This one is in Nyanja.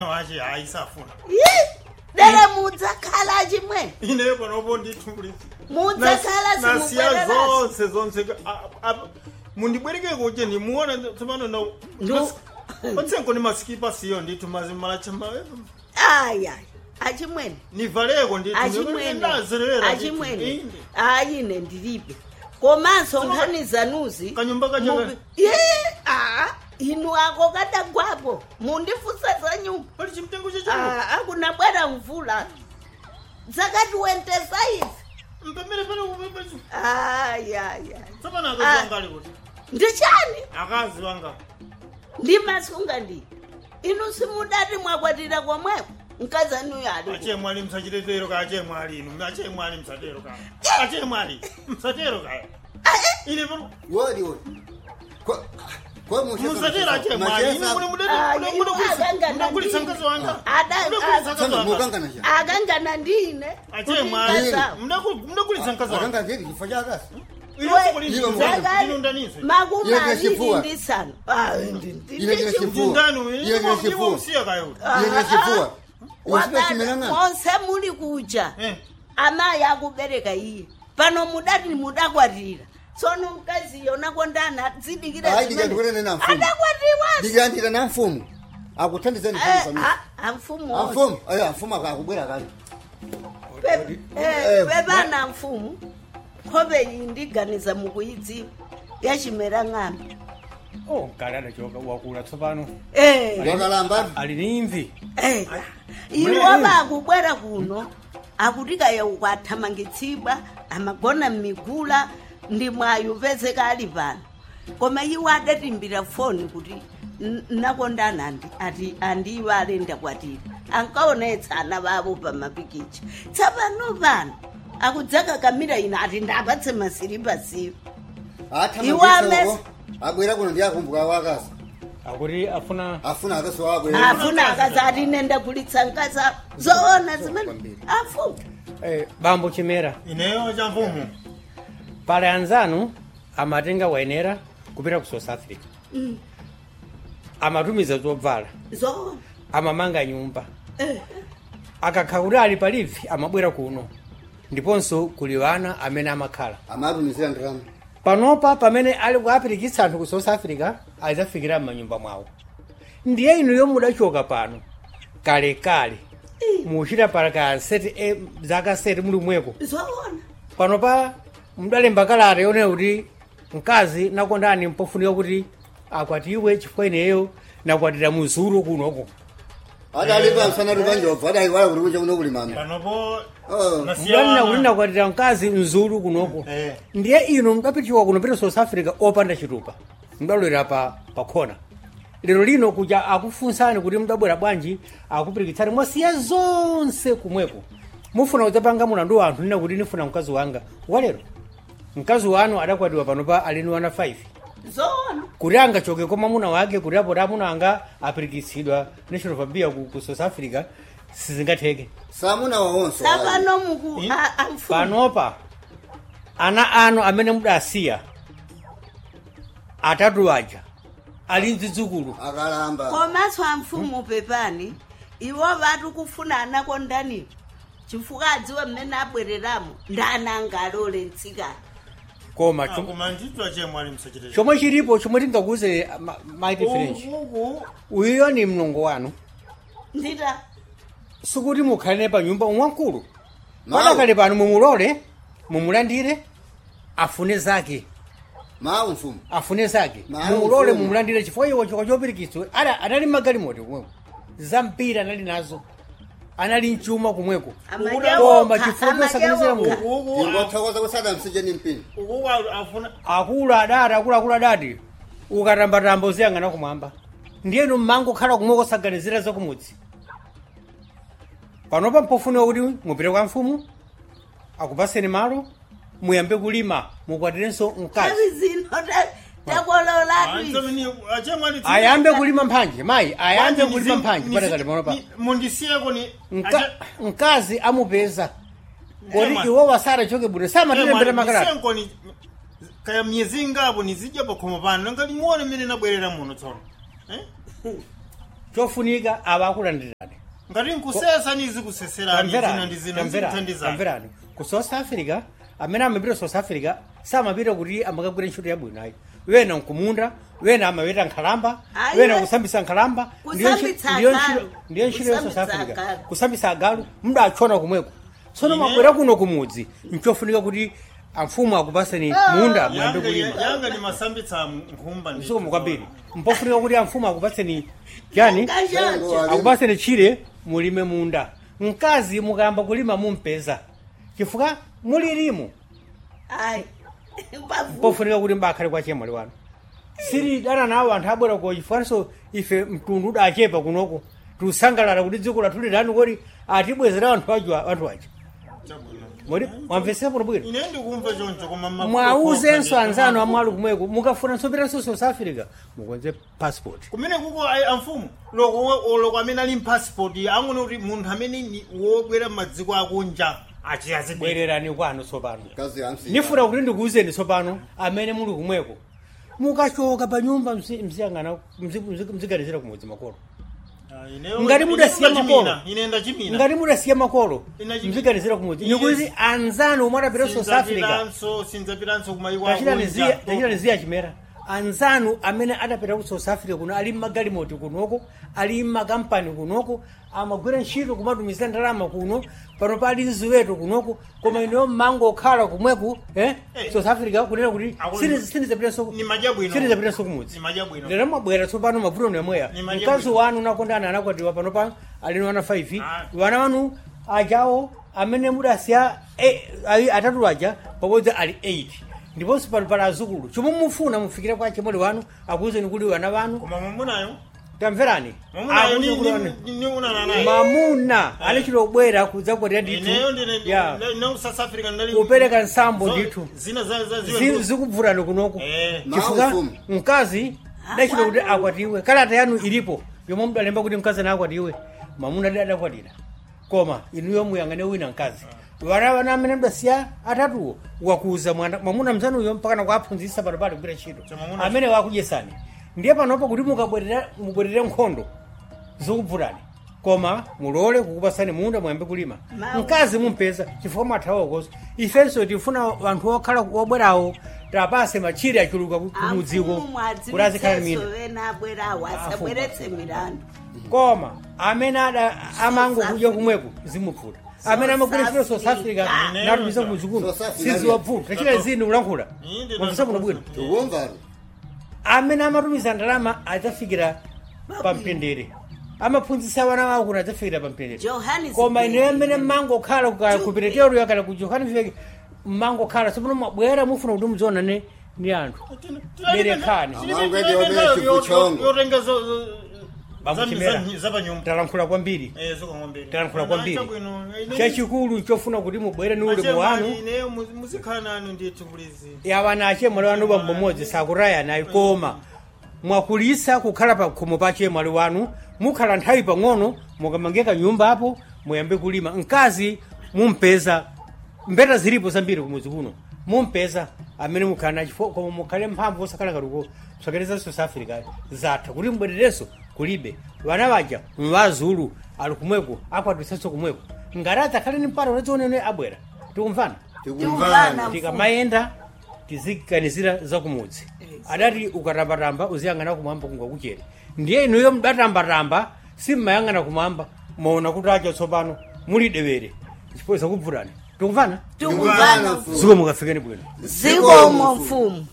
wache aisafuna dere mudzakhala chimwe ineyo panopo nditulisi mudzakhala nasiya simubwererasi zonse zonse a- a- mundibwereke kuti ndimuone tsopano na Ndu- otsenko ni masikipa siyo ndithu mazimala chamba aya achimwene nivaleko achimwene ndithu achimwene ayine ndilibe komanso Soma- nkhani zanuzi kanyumba kacha mubi- ye a inu ako kadagwapo mundifusa za nyumba pali chimtengo chacho Ah, akunabwera mvula zakati wentesa izi mpemere pale kupepesa ayaya tsopano Ah. akazi wanga ali kuti ndichani akazi wanga ndimasunga ndi inu simudati mwakwatira komweko mkazanuyo ali ache mwali msachitetero ka ache mwali inu ache mwali msatero ka ache mwali msatero ka ine pano wodi wodi Ko- ko mushe musatero ache mwali ine mune mudete Ah, mune iwo mune akangana mudagulitsa ndi- mkazi wanga Ada- mudagulitsa ah, mkazi Sana wanga mukangana cha akangana ndine ache mwali mudagulitsa mkazi wanga akanga zedi kifo cha kasi Iwo Zakati inondanise makumi Iye aviri ndechipfuwa. ndi sanu Ah, ndi- ndi- Iye ndi ndechipfuwa. chipfuwa. ndani Iye ndiye chifuwa. usiya kayo yene chifua usipe Wakati chimelanga monse muli kuja eh amayi akubereka iye pano mudati mudakwatira tsono mkazi yona kondana dzidikira Hayi, ndikandikuonene na mfumu. adakwatiwa ndikuyandira na mfumu akuthandizani amfumu amfumu ayo amfumu akakubwera kale Eh, pepana mfumu nkhope iyi ndiganiza mukuyidziwa yachimera ng'ambi oh kale adachoka wakula tsopano Eh, wakalamba ali ni imvi eh. iwo bakubwera kuno akutikaya ukwathamangitsidwa amagona mmigula ndi mwayo pezeka ali pano koma iwo adatimbira foni kuti "N- nakondana andi ati andiwo alenda kwatira ankaonetsa ana bavo pa mapikicha tsapano pano akudzaka kamira ino ati ndapatse masiripa siwo Iwo amesi- athamaioko abwera kuno ndiyakumbuka wakazi akuti afuna afuna akasi wabwera afuna akazi ati nenda kulitsa nkasa zoona zimene afuna eh, bambo chimera ineyo cha mfumu pale anzanu amatenga wayenera kupita ku south africa Mm. amatumiza zobvala zoona amamanga nyumba Eh. akakha kuti ali palivi amabwera kuno ndiponso kuli wana amene amakhala amatumizira ndalama panopa pamene ali kuapirikitsa anthu ku south africa adzafikira m'manyumba mwawo ndiye inu yomwe mudachoka pano kalekale muchita palaka seti e, zaka seti muli mweko zoona panopa mudalemba kalata yonena kuti mkazi nakondani mpofunika kuti akwatiwe chifukwa ineyo nakwatira muzulu kunoko adalipa msana lipanjobva adaiwala kuti kunja kuno kuli mama panopo Oh. nasiya mudanena kuti wana nakwatira mkazi mzulu kunoko Eh. ndiye inu mudapitiwa kuno pita south africa opanda chitupa mudalowera pa pakhona lero lino kuja akufunsani kuti mudabwera bwanji akupirikitsani mwasiya zonse kumweko mufuna kudzapanga mulandu wa anthu nina kuti nifuna mkazi wanga walero mkazi wanu adakwatiwa panopa alini wana 5 zoona kuti angachoke kwa mwamuna wake kuti apo amuna anga apirikitsidwa national fabia ku, ku south africa sizingatheke samuna wawonso tsapano muku Eh? a- amfumu panopa ana anu amene mudasiya atatu aja ali mzidzukulu akalamba komanso amfumu pepani iwo vatu kufuna anakondaniwo chifukwa adziwe mmene abwereramo ndani angalole mtsikana koma chom- koma nditwa che mwali msachite chomwe chilipo chomwe tingakuze maiti french uku uyo ni mlongo wanu ndita sikuti mukhalene pa nyumba umwamkulu Mawu. padakale pano mumulole mumulandire afune zake mawu mfumu afune zake Mawu, mumulole mfumu. mumulandire chifukwa iwo chikwa chopirikitswe Ada- anali magalimoto kumweko zampira anali nazo anali mchuma kumweko koma chifukwa chosakanizira munthu uku ingothokoza kusada msije ni mpini uku afuna akulu adati akuluakulu adati ukatambatamba uziyang'ana kumwamba ndiyenu mmango khala kumwe kosaganizira zakumudzi panopa mpofuniwa kuti mupite kwa mfumu akupaseni malo muyambe kulima mukwatirenso mkazi avi zino ta- takololatu ache mwali ayambe kulima mphanje mayi ayambe Kwani kulima nizi- mphanje nizi- patakati panopa ni- mundisiyeko ni Mka- mkazi amupeza kodi Ema. iwo wasarachoke bwino samatilembera makalata senkoni kaya myezi ingapo nizidya pakhomo pano nanga limuone mmene nabwerera muno tsono Eh? chofunika ava akulandira ngati nkusesa nizi kuseserani zina ndi zina zikuthandizani tamverani ku south africa amene amapita south africa samapita kuti amakagwira ntchito yabwino ayi wena nkumunda wena amapita nkhalamba Ayi, wena we- kusambisa nkhalamba ndiyo ntchi- Kusambitsa ndiyo agalu. ntchito- ndiyo ntchito ya south Kusambitsa africa agalu. kusambisa agalu mudachona kumweko tsono Ine- mabwera kuno kumudzi nchofunika kuti amfumu akupaseni munda mwambe Yanga- kulima yanga ni masambitsa nkhumba ndi- msukumu kwambiri mpofunika kuti amfumu akupatseni chani Kachoncho. akupaseni chire mulime munda mkazi mukayamba kulima mumpeza chifukwa mulirimu ayi Bavu. pofunika kuti mbakhale kwa chemwali wanu siri dana nawo anthu abwera ko chifukwanso ife mtundu udachepa kunoko tiusangalala kuti dziko lathu lilani kodi atibwezera anthu aja anthu aja Chabwino. modi mwamvesera bwino bwino ine ndikumva choncho koma ma- mwauzenso kokha- anzanu amwali kumweko mukafunanso pitanso south africa mukonze passport kumene kuko ayi amfumu loko loko amene ali mpassport angone kuti munthu amene ni- wobwera m'madziko akunja achiyazibwere bwererani kwanu tsopano kazi hamsi ndifuna kuti ndikuwuzeni tsopano amene muli kumweko mukachoka pa nyumba mzi- mziyang'ana mzi- mzi- mziganizira kumudzi makolo Ngati mudasiya makolo. ine ndachimina ngati mudasiya makolo Ina chi- mziganizira kumudzi Iye- nikuti anzanu omwe adapita south africa sinzapiranso sinzapiranso kumayiko tachitani ziya chimera anzanu amene adapita ku south africa kuno ali mmagalimoti kunoko ali mmakampani kunoko amagwira ntchito kumatumizira ndalama kuno pano pali ziweto kunoko koma ineyo mmango okhala kumweku eh? Eh. south africa kunena kuti Akulu- sinizapitanso ni madya bwino. sinizapitanso kumudzi Ni madya bwino. lero mwabwera tsopano mavuto nemweya Ni madya mkazi bwino. wanu nakondana anakwatiwa pano pano alino ana 5 Ah. wana wanu ajawo amene mudasiya eh, ayi atatu aja pabodzi ali 8 ndiponso pano pali azukulu chomwe mufuna mufikire kwa chimwali wanu akuwuzeni kuti wana wanu koma mwamunayo tamverani mwamunayo ni- Akuwuzeni kuti ni- ni- ni unana naye mamuna anachitobwera kudzakwatira ndithu ineyo ndine ya ne south africa ndali kupereka nsambo zo- ndithu zina za za Zi- ziwe zikubvutani kunoko eh chifukwa Maufumu. mkazi dachita kuti akwatiwe kalata yanu ilipo yomwe mudalemba kuti mkazi anakwatiwe mamuna adi adakwatira koma inuyo muyang'ane wina mkazi wana wana amene mdasiya atatuwo wakuza mwana mwamuna mzanuyo mpaka nakuaphunzitsa pano pali kugwira ntchito Cha mwamuna- amene wakudyesani ndiye panopo kuti mukabwerera mubwerere nkhondo zikubvutani koma mulole kukupasani munda muyambe kulima Mawu. mkazi mumpeza chifukwa mwathawa koso ifenso tifuna anthu okhala obwerawo tapase machire achuluka ku- kumudziko kuti azikhala mina wena abwerawo asabweretse milandu koma amene ada amango kudya kumweko zimupfuta amene amagwira ntchito south africa Ine- natumiza kumudzi kuno South Africa- siziwapfuta tachita zini kulankhula Inde- mwamvisa kuno bwino tikumvani amene amatumiza ndalama adzafikira pamtendere amaphunzitsa wana wawo kuti adzafikira pamtendere Johannesburg. koma ineyo amene mmango okhala ku peteteroyo kana ku johannesburg mmango okhala tsopano mwabwera mufuna kuti mudziona ne ni anthu Berekani. yotenga Bamuchimera. zapanyumba talankhula kwambiri talankhula kwambiri chachikulu chofuna kuti mubwere ni ulemu wanu ineyo muzikhala nanu ndithu kulizi yawana achemwali wanu bambo mmodzi sakutayanayi koma mwakulisa kukhala pa khomo pa chemwali wanu mukhala nthawi pang'ono mukamangeka nyumba apo muyambe kulima mkazi mumpeza mbeta zilipo zambiri kumudzi kuno mumpeza amene mukhala nachifo koma mukhale mphamvu osakhala kaluko msakereza south africa zatha kuti mbwererenso kulibe vana vaja mvazulu ali kumweko akwatisanso kumweko ngati adzakhale ni mpata unadzionene abwera tikumvana tikumvani tikamayenda tiziganizira zakumudzi adati ukatambatamba uziyang'ana kumwamba kungakuchere ndiye inuyo mudatambatamba simmayang'ana kumwamba maona kuti acha tsopano muli dewere chipoza kubvutani tikumvana tikumvana ziko mukafikeni bwino zikomo mfumu